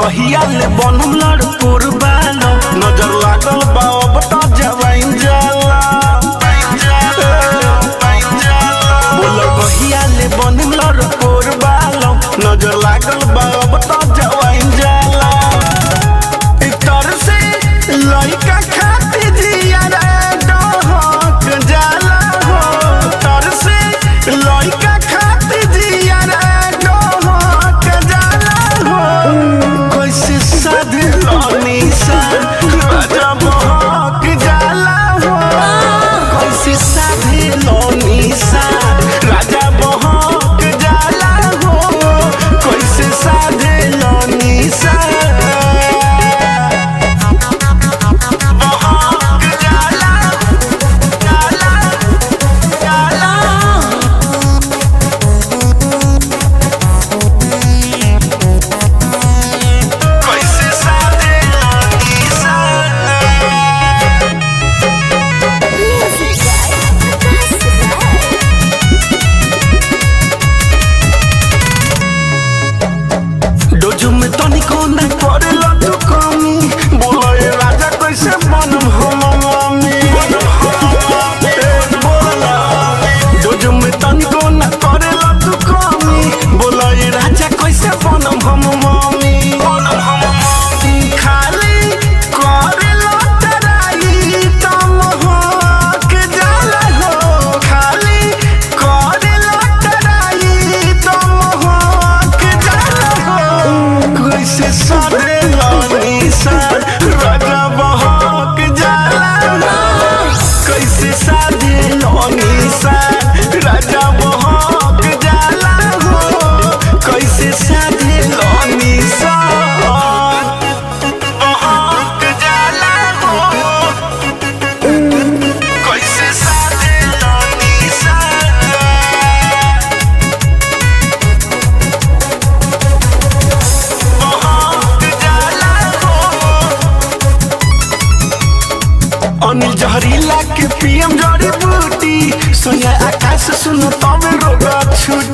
कहिया ले बनम लड़पुर बालो नजर लागल बा अब त जवाइन जाला बोल कहिया ले बनम लड़पुर बालो नजर लागल बा अब त जवाइन जाला इतर से लइका खाती जिया रे डहक जाला हो तर से लइका खाती जिया रे डहक जाला हो कैसे साधे लनी सा राजा बहक जाला हो कैसे साधे लनी सा राजा बहक जाला हो कैसे साधे लनी सा बहक जाला जाला जाला कैसे साधे लनी सा Music डोजू में तनिको न करेला तू कमी बोलो ये राजा कैसे बनम हम मामी ए, बोला डोजू में तनिको न करेला तू कमी बोलो ये राजा कैसे बनम हम मामी खाली करेला तराई तम हक जाला हो खाली करेला तराई तम हक जाला हो कैसे साधे लानी सा राजा बहक जाला कैसे साधे लानी सा राजा बहक जाला हो कैसे साधे लानी सा बहक जाला हो कैसे साधे लानी सा अनिल जहरीला के पीएम जड़ी बूटी सोया आकाश सुनो तब रोगा छूटी